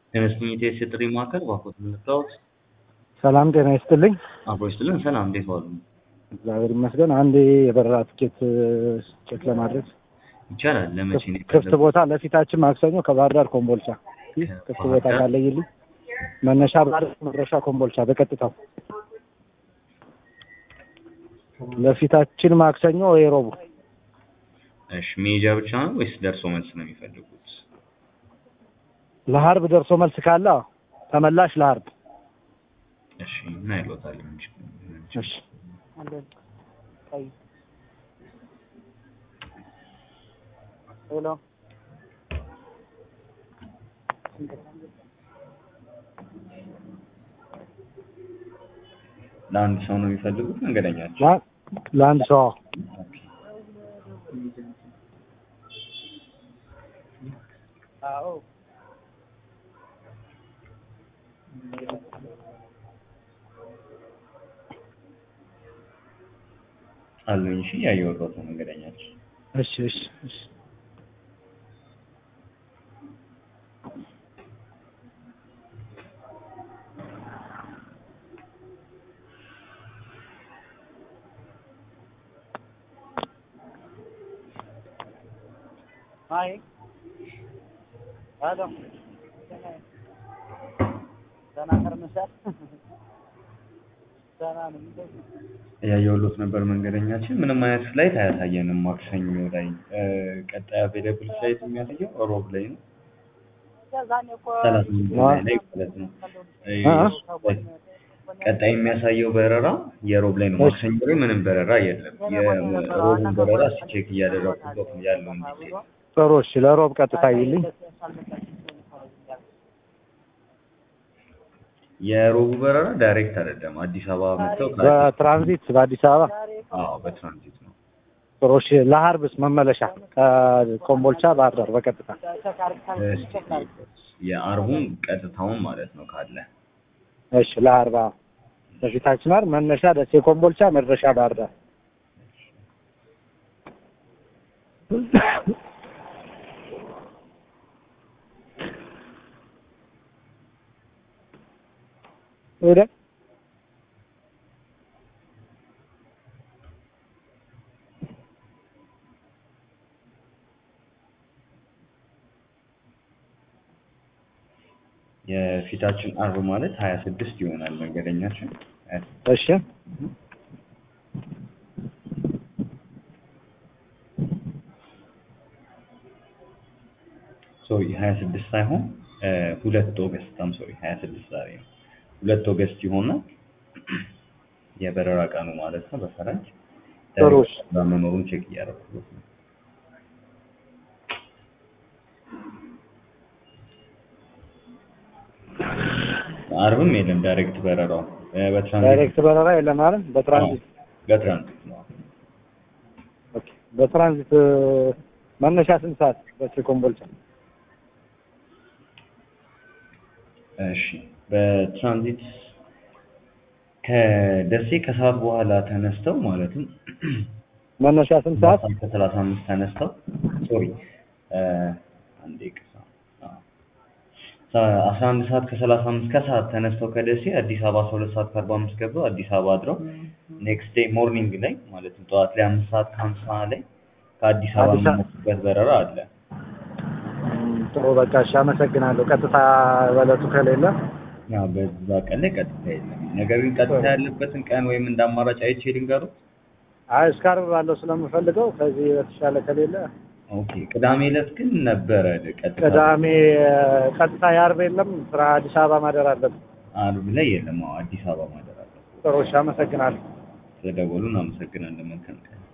የመስመኝት የጥሪ ማዕከል ባኮት ምልክታዎች ሰላም ጤና ይስጥልኝ። አብሮ ይስጥልን። ሰላም እንዴት ዋሉ? እግዚአብሔር ይመስገን። አንድ የበረራ ትኬት ቼክ ለማድረግ ይቻላል። ለመቼ ነው ክፍት ቦታ ለፊታችን ማክሰኞ ከባህር ዳር ኮምቦልቻ ክፍት ቦታ ከባህር ዳር? ካለይልኝ መነሻ ባህር ዳር መድረሻ ኮምቦልቻ በቀጥታው ለፊታችን ማክሰኞ ወይ ረቡዕ እሺ መሄጃ ብቻ ነው ወይስ ደርሶ መልስ ነው የሚፈልጉት? ለሀርብ ደርሶ መልስ ካለ አዎ፣ ተመላሽ ለሀርብ እሺ ምን አይሎታል? እንጂ እሺ ሄሎ ለአንድ ሰው ነው የሚፈልጉት መንገደኛቸው? ለ- ለአንድ ሰው አዎ። አሉኝ። እሺ ያየሁት ነው መንገደኛቸው። እሺ እሺ እሺ አይ አሎ ደህና ከርመሻል? ደህና ነኝ። ያየሁት ነበር መንገደኛችን። ምንም አይነት ፍላይት አያሳየንም። ማክሰኞ ላይ እ፣ ቀጣይ አቬለብል ፍላይት የሚያሳየው ሮብ ላይ ነው። ሰላሳ አምስት ላይ ላይ ማለት ነው። እ፣ አ- ቀጣይ የሚያሳየው በረራ የሮብ ላይ ነው። ማክሰኞ ላይ ምንም በረራ የለም። የሮቡን በረራ ቼክ እያደረኩበት ነው ያለውን ዲቴል ጥሩ እሺ፣ ለሮብ ቀጥታ ይልኝ። የሮቡ በረራ ዳይሬክት አይደለም። አዲስ አበባ መጥተው ከአዲስ- በትራንዚት በአዲስ አበባ አዎ በትራንዚት ነው። ጥሩ እሺ። ለሀርብስ መመለሻ ከኮምቦልቻ ባህር ዳር በቀጥታ እስኪ የአርቡን ቀጥታውን ማለት ነው ካለ እሺ። ለሀርባ በፊታችን አይደል መነሻ ደሴ ኮምቦልቻ፣ መድረሻ ባህር ዳር። ወደ የፊታችን አርብ ማለት ሀያ ስድስት ይሆናል መንገደኛችን እሺ ሶሪ ሀያ ስድስት ሳይሆን እ፣ ሁለት ኦገስት አም ሶሪ ሀያ ስድስት ዛሬ ነው። ሁለት ኦገስት ይሆናል የበረራ ቀኑ ማለት ነው በፈረንጅ ጥሩ እሺ። በመኖሩን ቼክ እያደረኩት ነው። አርብም የለም ዳይሬክት በረራው እ፣ በትራንዚት ዳይሬክት በረራ የለም አይደል? በትራንዚት በትራንዚት ነው። ኦኬ። በትራንዚት እ፣ መነሻ ስንት ሰዓት ደሴ ኮምቦልቻ? እሺ በትራንዚት ከደሴ ከሰዓት በኋላ ተነስተው ማለትም መነሻ ስንት ሰዓት? ከሰላሳ አምስት ተነስተው ሶሪ አንዴ ቅሳ አስራ አንድ ሰዓት ከሰላሳ አምስት ከሰዓት ተነስተው ከደሴ አዲስ አበባ አስራ ሁለት ሰዓት ከአርባ አምስት ገብተው አዲስ አበባ አድረው ኔክስት ዴይ ሞርኒንግ ላይ ማለትም ጠዋት ላይ አምስት ሰዓት ከሀምሳ ላይ ከአዲስ አበባ አዲስ አበባ- የሚነሱበት በረራ አለ። እም፣ ጥሩ በቃ እሺ፣ አመሰግናለሁ። ቀጥታ በለቱ ከሌለ ያ በዛ ቀን ላይ ቀጥታ የለም። ነገር ግን ቀጥታ ያለበትን ቀን ወይም እንደ አማራጭ አይቼ ልንገሩት። አይ እስከ ዓርብ ባለው ስለምፈልገው ከዚህ በተሻለ ከሌለ ኦኬ ቅዳሜ ዕለት ግን ነበረ ቀጥታ ቅዳሜ እ፣ ቀጥታ የዓርብ የለም። ስራ አዲስ አበባ ማደር አለብን። አርብ ላይ የለም። አዎ አዲስ አበባ ማደር አለ። ጥሩ እሺ፣ አመሰግናለሁ። ስለደወሉ እናመሰግናለን። መልካም ቀን